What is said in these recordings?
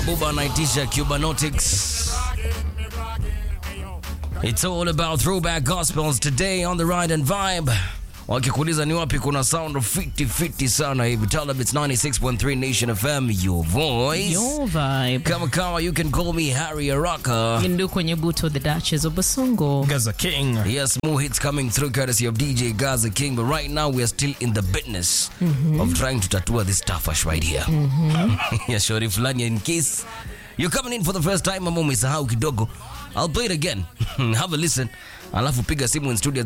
Mabuba anaitisha Cubanotics. It's all about throwback gospels today on the ride and vibe. Wakikuuliza ni wapi kuna sound of 50-50 sana hivi. Tell them it's 96.3 Nation FM, your voice. Your vibe. Kama kawa, you can call me Harry Araka. Ndu kwenye buto the Duchess of Basongo. Gaza King. Yes, more hits coming through courtesy of DJ Gaza King. But right now, we are still in the business of trying to tattoo this tafash right here. yeah, shori fulani, in case you're coming in for the first time, ama umesahau kidogo, I'll play it again. Have a listen. Alafu piga simu in studio at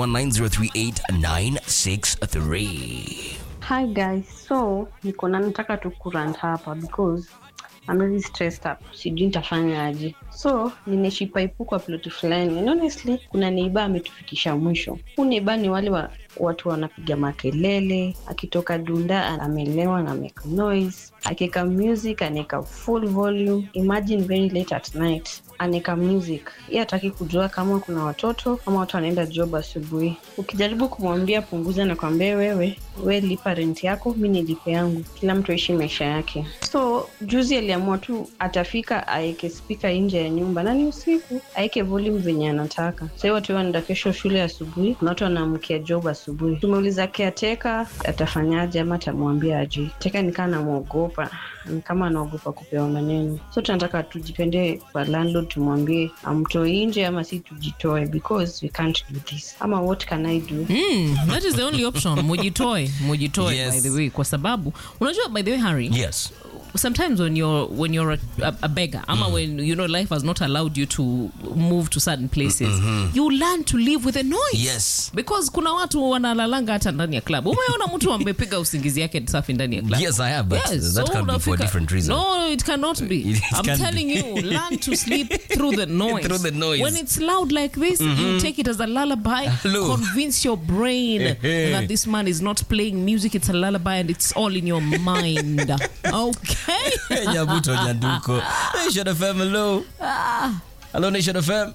0719038963. Hi guys, so niko na nataka tu kurant hapa because I'm really stressed up. Sijui nitafanya aje. So ninaishi paipu kwa ploti fulani. And honestly, kuna neiba ametufikisha mwisho. Huu neiba ni wale wa, watu wanapiga makelele, akitoka dunda amelewa na make noise, akiweka music anaweka full volume. Imagine very late at night aneka music ye hataki kujua kama kuna watoto ama watu wanaenda job asubuhi ukijaribu kumwambia punguza na kwambia wewe we lipa rent yako mi nilipe yangu kila mtu aishi maisha yake so juzi aliamua tu atafika aeke spika nje ya nyumba na ni usiku aeke volume venye anataka sahii watu wanaenda kesho shule asubuhi kuna watu wanaamkia job asubuhi tumeuliza keateka atafanyaje ama atamwambia aje teka nikaa namwogopa ni kama anaogopa kupewa maneno so tunataka tujipende kwa landlord tumwambie amtoe nje ama si tujitoe because we can't do this ama what can i do Mm, that is the only option. Mujitoe, mujitoe Yes. by the way kwa sababu unajua by the way Harry, Yes. sometimes when you're when you're a, a, a beggar ama when you know life has not allowed you to move to certain places you learn to live with the noise Yes. because kuna watu wanalalanga hata ndani ya club umeona mtu amepiga usingizi yake safi ndani ya club Yes, I have, but Yes, that so can be for a unafika- different reason. No, it cannot be. It I'm can telling be. you, learn to sleep through the noise. Through the noise. When it's loud like this, you take it as a lullaby. Hello. Convince your brain that this man is not playing music, it's a lullaby and it's all in your mind. Okay? Nyabuto Nyanduko. Nation FM, hello. Hello, Nation FM.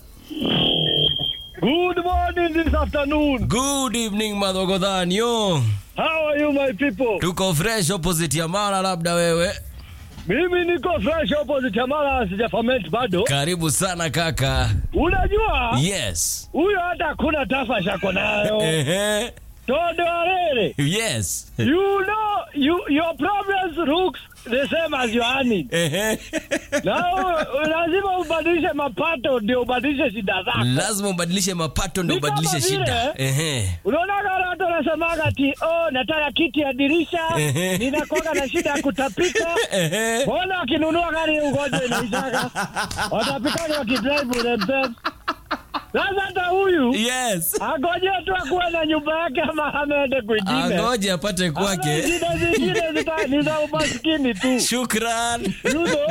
Good morning this afternoon. Good evening, Madhogodhan. Yo. How are you my people? Tuko fresh opposite ya Mara, labda wewe. Mimi niko fresh opposite ya mara sija ferment bado. Karibu sana kaka. Unajua Yes. huyo hata hakuna tafasha ako nayo. Ehe. Todo arere. Yes. You know you, your problems looks the same as your earning. Ehe. Na u- lazima ubadilishe mapato ndio ubadilishe shida zako. Lazima ubadilishe mapato ndio Ni kama ubadilishe vile- shida. Ehe. Unaona kama watu wanasemaga ati oh, nataka kiti ya dirisha, Ehe. ninakuwaga na shida ya kutapika. Ehe. Mbona wakinunua gari ugonjwa inaishaga? Watapikaje wakidrive themselves? Sasa hata huyu Yes. agoje tu akuwe na nyumba yake ama ameende kwingine. Angoje apate Ama kwake. Shida zingine zita- ni za umaskini tu. Shukran. You know?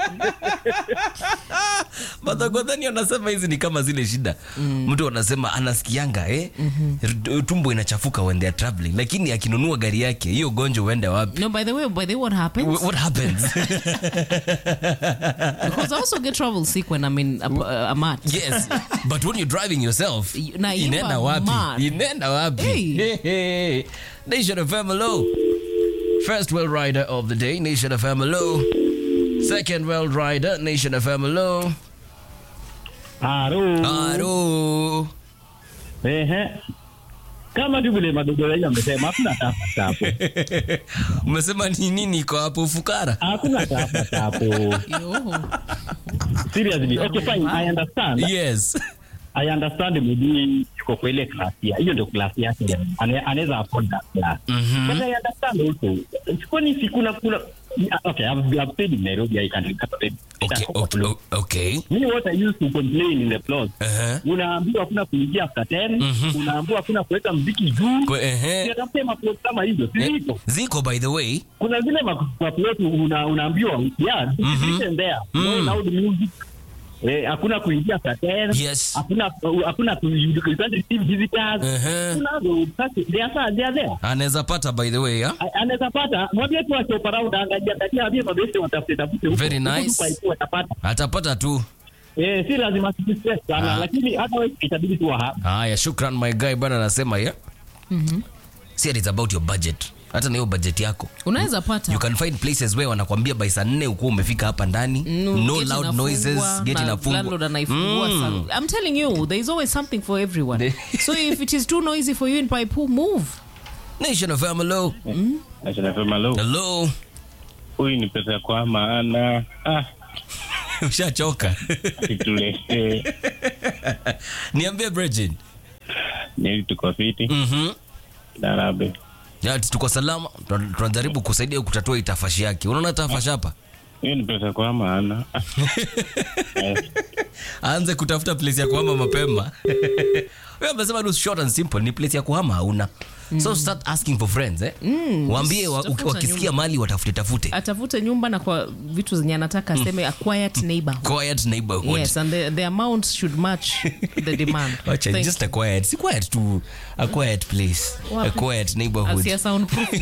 Madhogodhani anasema hizi ni kama zile shida. Mtu anasema anasikianga eh? Tumbo inachafuka when they are traveling, lakini akinunua gari yake hiyo gonjwa uende wapi? No, by the way, by the way, what happens? Wh- What happens? Because I also get travel sick when I'm in a, a mat. yes, but when you're driving yourself, Na you inaenda are wapi? mad. Inaenda wapi? Hey. Hey, hey. Nation of hello. First world rider of the day, Nation of hello. Second world rider, Nation of hello. Haro. Haro. Ehe. Kama tu vile madogo yao amesema hakuna tafa tapo. Umesema ni nini iko hapo ufukara? Hakuna tafa tapo. Yo. Seriously. Okay fine, I understand. Yes. I understand maybe yuko kwa ile class ya hiyo ndio class yake Ane- anaweza afford that class but I understand also kwani si kuna kuna okay I've, I've stayed in Nairobi I can remember it Okay, okay, o- okay. me what I used to complain in the plot Uh-huh. unaambiwa hakuna kuingia after 10 unaambiwa hakuna kuweka mziki juu Kwe- ehe. Tafuta maplot kama hizo si hivyo Ziko by the way. kuna zile ma- maplot una, unaambiwa yeah listen there no loud music Eh, hakuna kuingia after 10 Yes. hakuna hakuna ku- you you can't receive visitors Uh-huh. Kunazo, sasa, they are there, they are there Anaweza pata by the way, ha? A- anaweza pata mwambie tu ashop around angalia angalia ambie mabeste watafute tafute huko. Very Huko nice. tu paipu watapata Atapata tu. eh si lazima si stress sana Ah. lakini hata wewe itabidi tu wa Haya, shukran my guy bana anasema ya. Si ati it's about your budget. hata na hiyo budget yako unaweza pata you can find places where wanakwambia by saa nne ukuwa umefika hapa ndani Mm, no gate loud inafungwa, noises gate na inafungwa landlord anaifungua Mm. sa- I'm telling you there is always something for everyone so if it is too noisy for you in Paipu move nation of hello Nasema lo, hello huyu ni pesa ya kwa maana ah, ushachoka situletee niambie Bridget nili tuko fiti mhm darabe ya tuko salama Tuna- tunajaribu kusaidia kutatua itafashi yake unaona tafashi hapa hiyo ni pesa kwa maana Ah, eh, aanze kutafuta place ya kuhama mapema wewe amesema tu short and simple ni place ya kuhama hauna so start asking for friends eh waambie wa, tafuta wakisikia nyumba. mali watafute tafute atafute nyumba na kwa vitu zenye anataka aseme a quiet neighborhood quiet neighborhood yes and the, the amount should match the demand Wacha, Thank just a quiet si quiet tu a quiet place a Wapi? quiet neighborhood Asia soundproof